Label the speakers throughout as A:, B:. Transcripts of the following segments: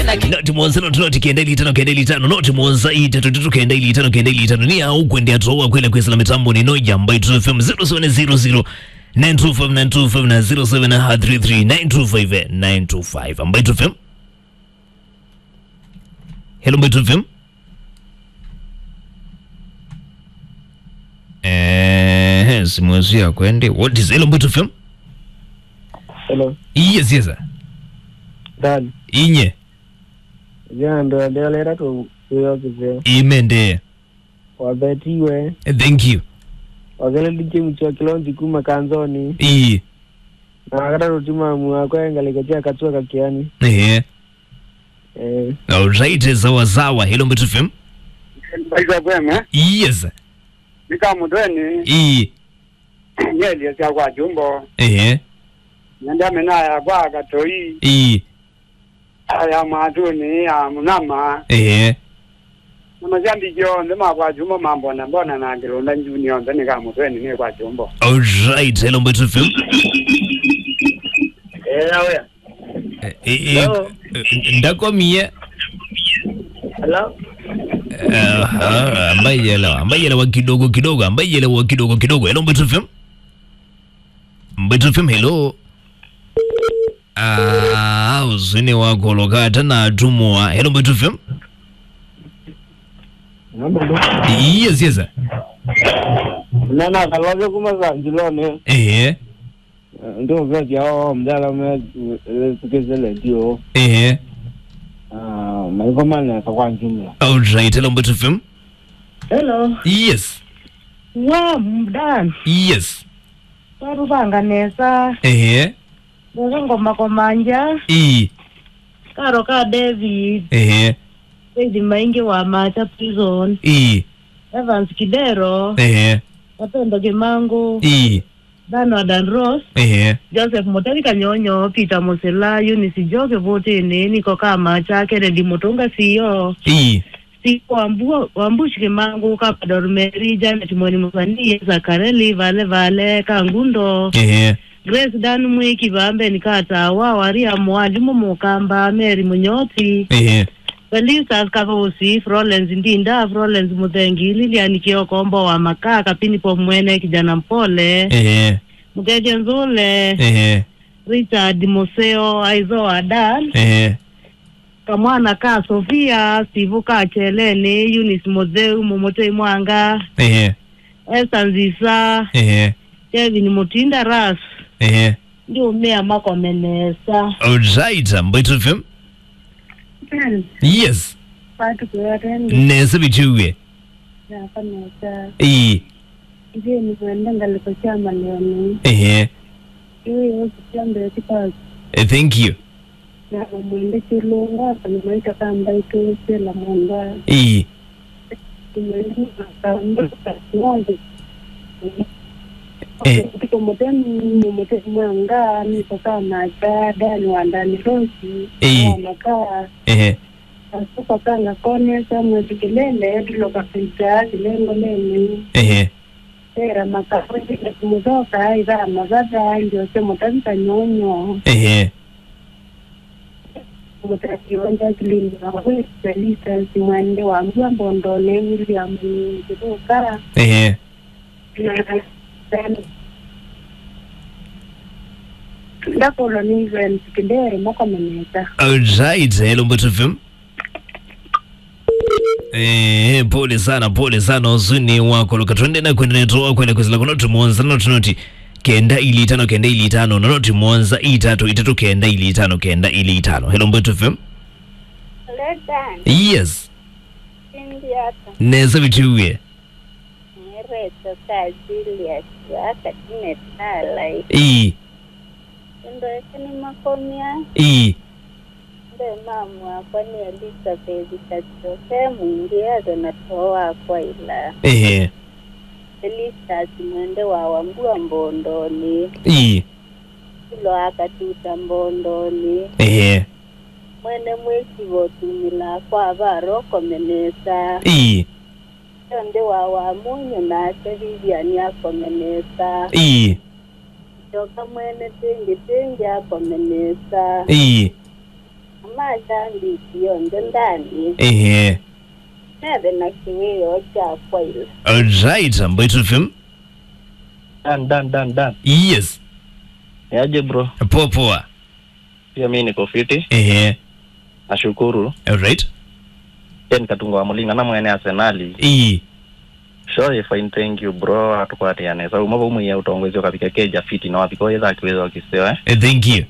A: noti mwanza noti noti kenda ili tano kenda ili tano noti mwanza itatu tatu kenda ili tano kenda ili tano ni au kwenda toa kwenda kwesa la mitambo ni noja ambayo tu FM 0700 925 na 0733 925 925 ambayo tu FM Hello ambayo tu FM Eh, simwezi ya kwende. What is hello ambayo tu FM?
B: Hello,
A: Yes, yes. sir.
B: Dad.
A: Inye.
B: Jana ndo ndelera tu kuyokize
A: Imende.
B: wabetiwe
A: Thank you.
B: wakele dichimuchwa kilonzi kuma kanzoni
A: I.
B: na akata rutima mwakwengaliketia katua kakiani
A: Eh.
B: eh
A: Alright, sawa sawa. Hello ambayo tu FM?
C: baitwa kweme
A: Yes.
C: nikamutweni
A: I.
C: nyelie sya kwa jumbo
A: Eh.
C: nyandamena ya kwa katoi
A: I.
C: ya mwatuni ya munama
A: Eh.
C: namashambi jonde makwa jumbo mambona mbona nangilunda njuni yonde nikamutweni ni kwa jumbo
A: Alright, hello ambayo tu FM?
C: ewe
A: Eh, eh,
C: Hello.
A: eh, ndakomie
C: hello
A: Aha, ambaye yelewa ambaye yelewa kidogo kidogo ambaye yelewa kidogo kidogo hello Mbeto FM Mbeto FM hello ah uzini wako lokata na atumwa hello Mbeto FM
B: nambendo
A: yes yes
B: nana kalove kuma kanjilone
A: eh
B: ndo vyakyao mdala me sikizele dio
A: eh
B: maikomane kakwanjumla
A: alright hello Mbeto FM
D: hello
A: yes
D: wa mdani
A: yes
D: waruvanganesa
A: eh
D: ngoma komanja
A: i
D: karo ka david
A: eh
D: saidi maingi wa macha prison
A: i
D: evans kidero
A: eh
D: wapendo kimangu
A: i
D: dano adan ros
A: eh
D: joseph motari kanyonyo peter musela unisi joke votini niko ka macha kennedy mutunga siyo
A: i
D: si wambu wambushi kimangu kapador meri janet mweni musanie zakareli vale vale kangundo
A: eh
D: grace dan mwiki vambe nikatawa waria mwalimu mukamba mary munyoti
A: eh
D: felisas kavosi frolens ndinda frolens muthengi lilian kiokombo wa makaa kapinipo mwene kijana mpole
A: eh
D: mukeje nzule
A: eh
D: richard museo aizo adan
A: eh
D: kamwana ka sofia sivu ka cheleni unis mutheu mumutei mwanga
A: eh
D: esa nzisa
A: eh
D: kevin mutinda ras
A: eh
D: ndi umea makomenesa
A: Alright, Mbeto FM. Yes.
D: patu kuyatendi
A: Nese bichuwe.
D: nakanesa
A: Eh.
D: ije nikwenda ngaliko chama leoni
A: Eh.
D: iwe yosikyambere kipasi
A: eh, Thank you.
D: na umwende chilunga panimaita kamba itosela mwanda
A: Eh.
D: umwende kamba ng'ombe
A: Eh.
D: tiko mutemi mumute mwanga niko kama dada ni wandani rosi
A: Eh.
D: wamakaa
A: Eh.
D: asuka kanga konesa mwezi kilele tuloka pita kilengo leni
A: Eh.
D: era makakwezi kumutoka ira mazata ndio se mutanza nyonyo
A: Eh.
D: mutakionja kilinda kwa spelisa simwende wa mbwa mbondole William kutoka
A: Eh.
D: na ndakolo ni event kidere makomeneta
A: Alright, hello Mbeto FM. Eh, pole sana, pole sana uzuni wako luka twende na kwenda netoa kwenda kwezela kuna tumonza na tunoti kenda ili tano kenda ili tano na noti mwanza itatu itatu kenda ili tano kenda ili tano hello Mbeto FM
E: Ledan,
A: yes
E: Indiata,
A: nese bichuwe
E: Nereto, Kazilia, Shaka, Tinetala,
A: i
E: Ndo Ekini Makomia,
A: i
E: Mbe mamu wakwa ni Elizabeth Kachoke, mwingi azo natoa kwa ila
A: eh
E: Felicitas mwende wa wambua mbondoni,
A: i
E: Ilo akatuta mbondoni,
A: eh
E: Mwene mweki votumila kwa varo komenesa,
A: i
E: Yonde wa wamunyu nake Vivian akomenesa,
A: i
E: Joka mwene tingi tingi akomenesa,
A: i
E: majambi jionde ndani
A: ehe
E: neve na kiwio cha kwaile
A: alright Mbaitu FM
F: Dan, dan, dan, dan.
A: yes
F: Niaje bro?
A: poa poa
F: Pia mimi niko fiti.
A: ehe
F: Nashukuru.
A: alright
F: Ken Katunga wa Mulinga na mwene Arsenali.
A: ii
F: Sure fine thank you bro. Atukwatiane. So umaba umu ya utongozi wakapika keja fiti na wapiko yeza akiweza wakiseo eh.
A: Eh, thank you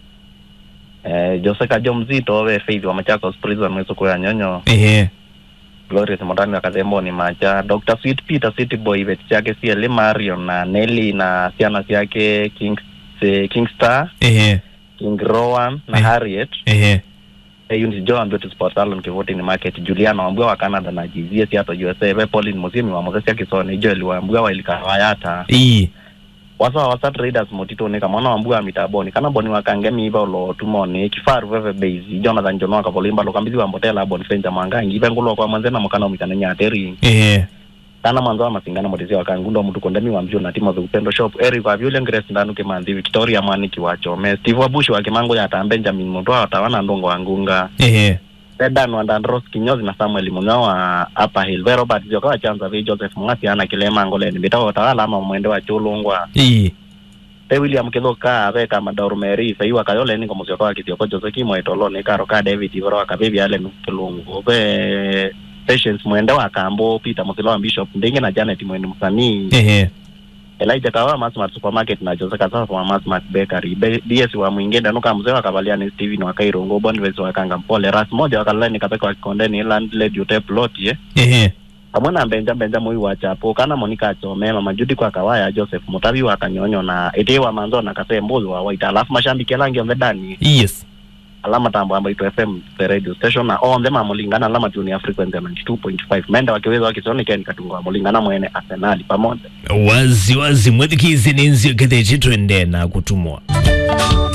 F: Eh Jose Kajo mzito we Faith wa Machakos Prison mwezo kwa nyonyo.
A: ehe
F: Glorious Modani wa Kadembo ni macha. Dr. Sweet Peter City Boy vet chake CL Marion na Nelly na siana yake King eh, Kingstar,
A: ehe
F: King Rowan na
A: Eh.
F: Harriet.
A: ehe
F: Hey, Unity Joe and Beauty Sport Salon Kivoti ni market Juliana Wambua wa Canada na GZS hata USA ve Pauline Musimi wa Moses Kisoni Joel Wambua wa Ilikawayata
A: ii
F: wasa wa wasa traders motito ni kama Wambua mitaboni kana boni wa kangemi iba lo tumoni kifaru veve base Jonathan Jono ka bolimba lo kambizi wa mbotela boni fenja mangangi ibe ngulo kwa manzena mukana mikana nyateri
A: ehe
F: kana mwanzo wa masingana motezi wa kangundo mtu kondemi wa mjuna timo za upendo shop Eric wa Violent Grace ndanu kimanzi Victoria Mwani kiwachome Steve Wabushi wa Kimango ya ta Benjamin Muntu wa tawana ndongo wa ngunga
A: ehe
F: Dedan wa Dandros Kinyozi na Samuel Munyo wa Upper Hill ve Robert Joka wa Chanza vi Joseph Mungasi ana kilema ngoleni bita wa tawala ama mwende wa chulungwa
A: ii
F: te William Kithoka ve kama Dormeri fe iwa kayole ni komusio kwa kitio Jose Kimo etolo ni karo ka David Ivoro wa kabibi ale mkulungu ve Patience mwende wa Kambo Peter Musilo wa Bishop Ndingi na Janet mwende msanii
A: ehe
F: Elijah Kawa Masmart Supermarket na Jose Kasasa wa Masmart Bakery Be- DS wa Mwingende nuka mzee wa Kavaliani Steven wa Kairongo Boniface wa Kanga Mpole Ras moja wa Kalani Kapeka wa Kikondeni Landlady Utep Lot ye
A: ehe
F: hamwe na Benja Benja Mui wa Chapo kana Monica Chome Mama Judy kwa Kawaya Joseph Mutabi wa Kanyonyo na Ete wa Manzo na Kase Mbuzi wa Waita alafu mashambiki elangi on the dani
A: yes
F: alama tambo ambayo ito FM the radio station na on the mamulingana alama tuni ya frequency ya 92.5 menda wakiweza wakisoni keni katunga wa mulingana mwene Arsenali pamoja
A: wazi wazi mwethikizi ninzio kethe chitwende na kutumwa